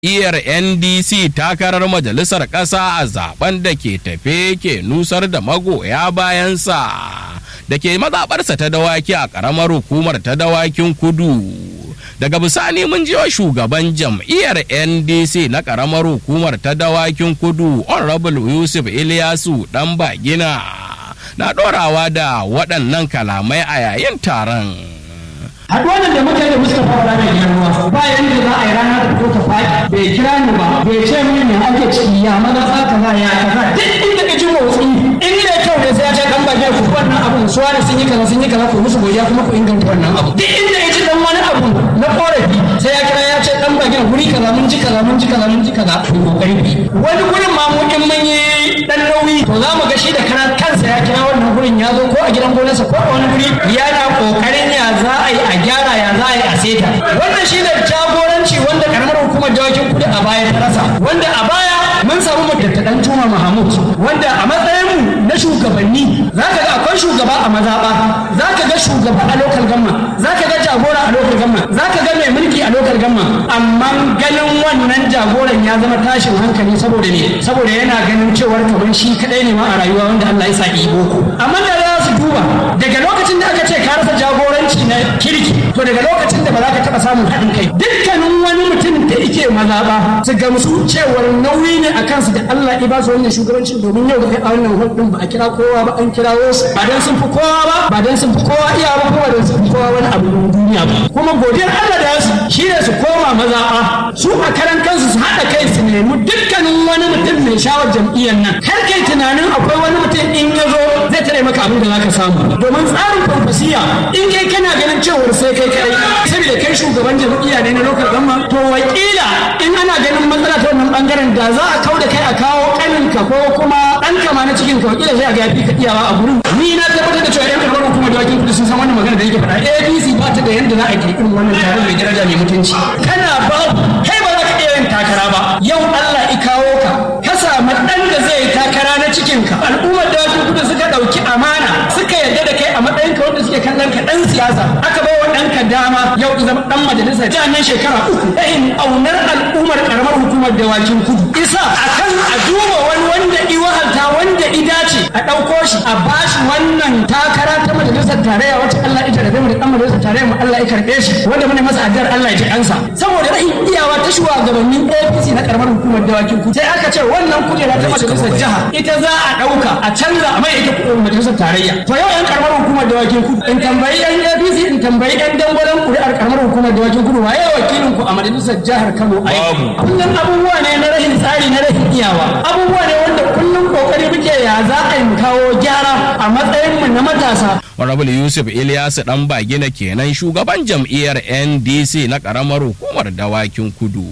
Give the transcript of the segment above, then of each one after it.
jam'iyyar ndc takarar majalisar ƙasa a zaben da ke tafe ke nusar da magoya bayansa da ke mazaɓarsa ta dawaki a ƙaramar hukumar ta dawakin kudu daga bisani mun jiwa shugaban jam'iyyar ndc na ƙaramar hukumar ta dawakin kudu honorable yusuf ilyasu ɗan bagina na ɗorawa da waɗannan kalamai a yayin taron haɗuwar da muka da Mustapha Bala mai girma ba yanda za a yi rana da fito ta faɗi bai kira ni ba bai ce min me ake ciki ya maza za kaza ya kaza duk inda ka ji motsi in da kyau ne sai ya ce dan bage ku wannan abun su wani sun yi kaza sun yi kaza ku musu godiya kuma ku inganta wannan abu duk inda ya ji dan wani abu na korafi sai ya kira ya ce dan bage guri kaza mun ji kaza mun ji kaza mun ji kaza ku kokari wani gurin ma mu in mun yi dan nauyi to za mu ga shi da karan kansa ya kira wannan gurin ya zo ko a gidan gonarsa ko a wani guri yana kokarin ya za a yi a gyara ya za a yi a seta wannan shi ne jagoranci wanda karamar hukumar dawakin kudi a baya ta rasa wanda a baya mun samu mu dan tuma mahamud wanda a matsayin mu na shugabanni za ka ga akwai shugaba a mazaɓa za ka ga shugaba a lokal gamma za ka ga jagora a lokal gamma za ka ga mai mulki a lokal gamma amma ganin wannan jagoran ya zama tashin hankali saboda ne saboda yana ganin cewar kamar shi kadai ne ma a rayuwa wanda Allah ya sa boko amma da za su duba daga lokacin da aka ce ka rasa jagoranci na kirki to daga lokacin da ba za ka taɓa samun haɗin kai dukkanin wani mutum da yake mazaɓa su gamsu cewar nauyi ne a kansu da Allah ya ba su wannan shugabancin domin yau da kai a wannan hulɗin ba a kira kowa ba an kirawo su ba dan sun fi kowa ba ba dan sun fi kowa iya ba kuma dan sun fi kowa wani abu duniya ba kuma godiyar Allah da su shi ne su koma mazaɓa su a karan kansu su haɗa kai su nemi dukkanin wani mutum mai shawar jam'iyyar nan kar kai tunanin akwai wani mutum in ya zo zai tare maka abin da za ka samu domin tsarin farfasiya in kai kana ganin cewar sai kai kai saboda kai shugaban jam'iyya ne na lokal gamma to wakila in ana ganin matsala ta wannan bangaren da za a kau da kai a kawo kaninka ko kuma ɗan kama na cikin ka wakila sai a ga yafi ka iyawa a gurin ni na tabbatar da cewa yan karɓar hukumar dawakin kudu sun san wannan magana da yake faɗa apc ba ta da yadda za a kirkirin wannan taron mai daraja mai mutunci kana ba kai ba za ka iya yin takara ba yau allah i kawo ka ka samu ɗan da zai takara na cikinka al'ummar dawakin kudu suka ɗauki amana suka yarda da kai a matsayin ka wanda suke kallon ka ɗan siyasa aka bai wa ɗanka dama yau in zama ɗan majalisa ta nan shekara uku ɗahin aunar al'ummar ƙaramar hukumar dawakin kudu isa akan a duba wani wanda i wahalta wanda i dace a ɗauko shi a bashi wannan takara ta majalisar tarayya wacce Allah ita da zai da ɗan majalisar tarayya mu Allah ya karɓe shi wanda mune masa addu'ar Allah ya ji kansa saboda rahin iyawa ta shugabannin APC na ƙaramar hukumar dawakin kudu sai aka ce wannan kujera ta majalisar jiha ita za a ɗauka a canza a mai ita majalisar tarayya to yau yan ƙaramar hukumar dawakin kudu in tambayi yan APC in tambayi yan dangwalen ƙuri'ar ƙaramar hukumar dawakin kudu waye wakilin ku a majalisar jihar Kano a kullum abubuwa ne na rahin tsari na rahin iyawa abubuwa ne wanda kullum kokari muke ya za a yi kawo gyara a matsayin mu na matasa Honorable Yusuf Ilyasu dan bagina kenan shugaban jam'iyyar NDC na karamar hukumar dawakin kudu.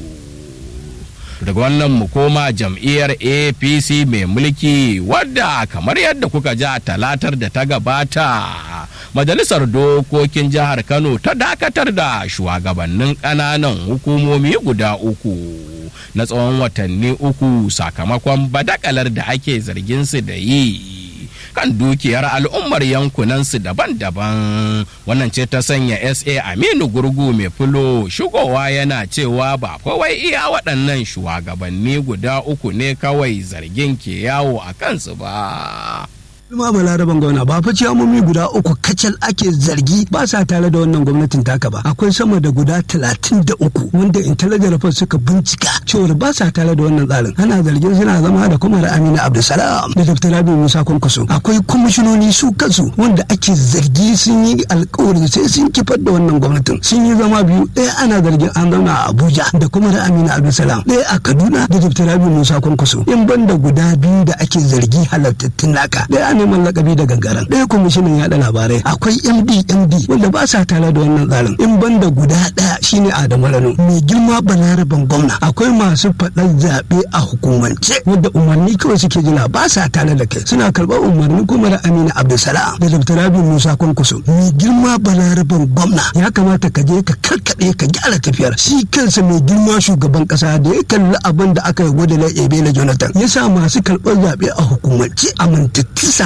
daga wannan mu koma jam'iyyar apc mai mulki wadda kamar yadda kuka ji a talatar da ta gabata majalisar dokokin jihar kano ta dakatar da shugabannin ƙananan hukumomi guda uku na tsawon watanni uku sakamakon badakalar da ake zargin su da yi kan dukiyar al'ummar yankunansu daban-daban wannan ce ta sanya sa aminu gurgu mai fulo shigowa yana cewa ba kawai iya waɗannan shugabanni guda uku ne kawai zargin ke yawo a kansu ba ma balaraban gwamna ba fa ciyamomi guda uku kacal ake zargi ba sa tare da wannan gwamnatin taka ba akwai sama da guda talatin da uku wanda intelligent report suka bincika cewar ba sa tare da wannan tsarin ana zargin suna zama da kuma da amina abdulsalam da dr rabi musa kwankwaso akwai kwamishinoni su kansu wanda ake zargi sun yi alkawarin sai sun kifar da wannan gwamnatin sun yi zama biyu ɗaya ana zargin an zauna a abuja da kuma da amina abdulsalam ɗaya a kaduna da dr rabi musa kwankwaso in banda guda biyu da ake zargi halattattun naka ɗaya neman lakabi da gangaren ɗaya kwamishinan yaɗa labarai akwai md md wanda ba sa tare da wannan tsarin in banda guda ɗaya shine adamu rano mai girma balaraban gwamna akwai masu faɗar zaɓe a hukumance wanda umarni kawai suke jira ba sa tare da kai suna karɓar umarni kuma da amina abdulsalam da dr rabi musa kwankwaso mai girma balaraban gwamna ya kamata ka je ka karkaɗe ka gyara tafiyar shi kansa mai girma shugaban ƙasa da ya kalli abin da aka yi gwada na ebele jonathan ya sa masu karɓar zaɓe a hukumance amintattu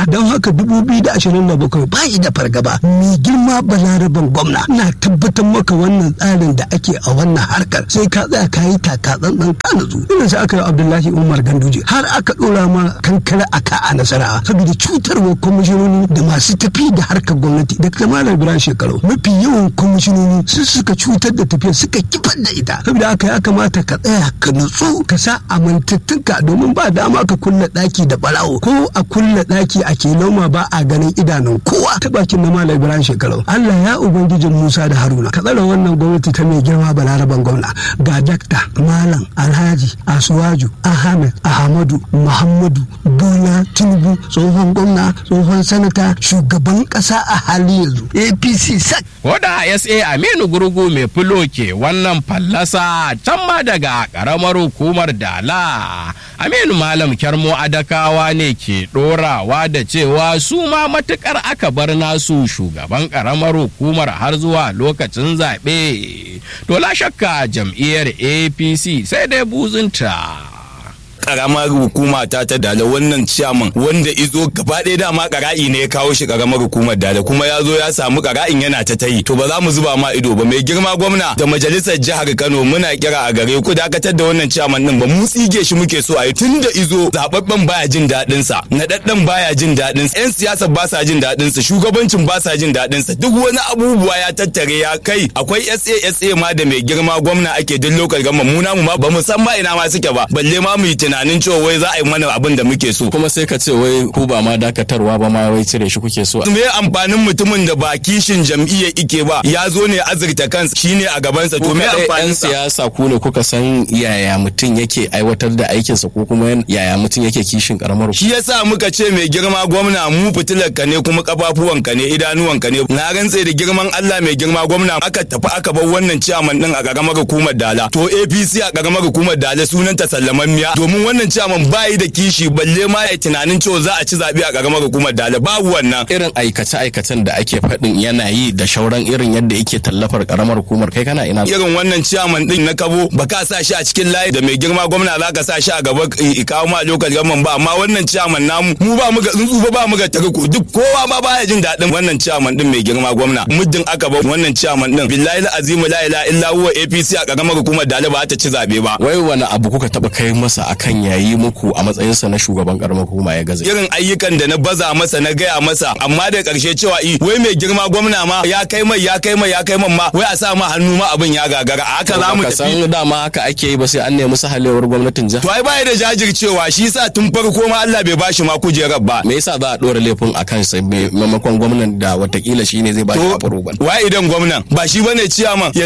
gaskiya don haka dubu biyu da ashirin da bakwai ba da fargaba mai girma balaraban gwamna na tabbatar maka wannan tsarin da ake a wannan harkar sai ka tsaya ka yi taka tsantsan ka nutsu irin sai aka yi abdullahi umar ganduje har aka dora ma kankara a ka a nasara saboda cutarwa kwamishinoni da masu tafi da harkar gwamnati da kama da biran shekaru mafi yawan kwamishinoni su suka cutar da tafiya suka kifar da ita saboda haka ya kamata ka tsaya ka nutsu ka sa amintattunka domin ba dama ka kulle daki da barawo ko a kulle daki a ke noma ba a ganin idanun kowa ta bakin na malam ibrahim shekaru allah ya ubangijin musa da haruna ka tsara wannan gwamnati ta mai girma balaraban gwamna ga dakta malam alhaji asuwaju ahmed ahmadu muhammadu bola tinubu tsohon gwamna tsohon sanata shugaban kasa a hali yanzu apc sak Koda SA Aminu Gurgu mai filo ke wannan fallasa can ma daga ƙaramar hukumar Dala. Aminu Malam Kyarmo Adakawa ne ke ɗorawa da cewa su ma matuƙar aka bar nasu shugaban ƙaramar hukumar har zuwa lokacin zaɓe. To la shakka jam'iyyar APC sai dai buzunta. karamar hukuma ta ta dala wannan ciyaman wanda izo gaba ɗaya dama kara'i ne ya kawo shi karamar hukumar dala kuma ya zo ya samu kara'in yana ta tayi to ba za mu zuba ma ido ba mai girma gwamna da majalisar jihar Kano muna kira a gare ku dakatar da wannan ciyaman din ba mu tsige shi muke so a yi tun da izo zababben baya jin daɗin sa naɗaɗɗen baya jin daɗin sa yan siyasa ba sa jin daɗin sa shugabancin ba sa jin daɗin sa duk wani abubuwa ya tattare ya kai akwai SA ma da mai girma gwamna ake duk lokal gama mu namu ma ba mu san ba ina ma suke ba balle ma mu yi tunanin cewa wai za a yi mana abin da muke so. kuma sai ka ce wai ku ba ma dakatarwa ba ma wai cire shi kuke so Me amfanin mutumin da ba kishin jam'iyya ike ba ya zo ne azurta kansa shine a gabansa to me amfanin yan sa? siyasa ku ne kuka san yaya mutum yake aiwatar da aikinsa ko kuma yaya mutum yake kishin karamar hukuma? Shi yasa muka ce mai girma gwamna mu fitilar ka ne kuma kafafuwan ka ne idanuwan ka ne na rantse da girman Allah mai girma gwamna aka tafi aka bar wannan ciyaman din a karamar hukumar Dala to APC a karamar hukumar Dala sunan ta sallamanmiya domin wannan ciyaman bayi da kishi balle ma ya tunanin cewa za a ci zabe a karamar hukumar Dala babu wannan irin aikace-aikacen da ake faɗin yana yi da shauran irin yadda yake tallafar karamar hukumar kai kana ina irin wannan ciyaman din na kabo ba ka sa shi a cikin layi da mai girma gwamna za ka sa shi a gaba i kawo ma lokal gaman ba amma wannan ciyaman namu mu ba mu ga tsuntsu ba ba mu ga tarko duk kowa ma baya jin daɗin wannan ciyaman din mai girma gwamna muddin aka ba wannan ciyaman din billahi azimu la ilaha illa huwa APC a karamar hukumar Dala ba ta ci zabe ba wai wani abu kuka taba kai masa akan yayi muku a matsayinsa na shugaban karamar hukuma ya gaza irin ayyukan da na baza masa na gaya masa amma da karshe cewa i wai mai girma gwamna ma ya kai mai ya kai mai ya kai man ma wai a sa ma hannu ma abin ya gagara a haka za mu ka tafi san dama haka ake yi ba sai an nemi sahalewar gwamnatin jiha to ai bai da jajircewa shi sa tun farko ma Allah bai bashi ma kujerar ba me yasa za a ɗora laifin a kan sa maimakon gwamnan da watakila shine zai ba shi to approval wa idan gwamnan ba shi bane ciyaman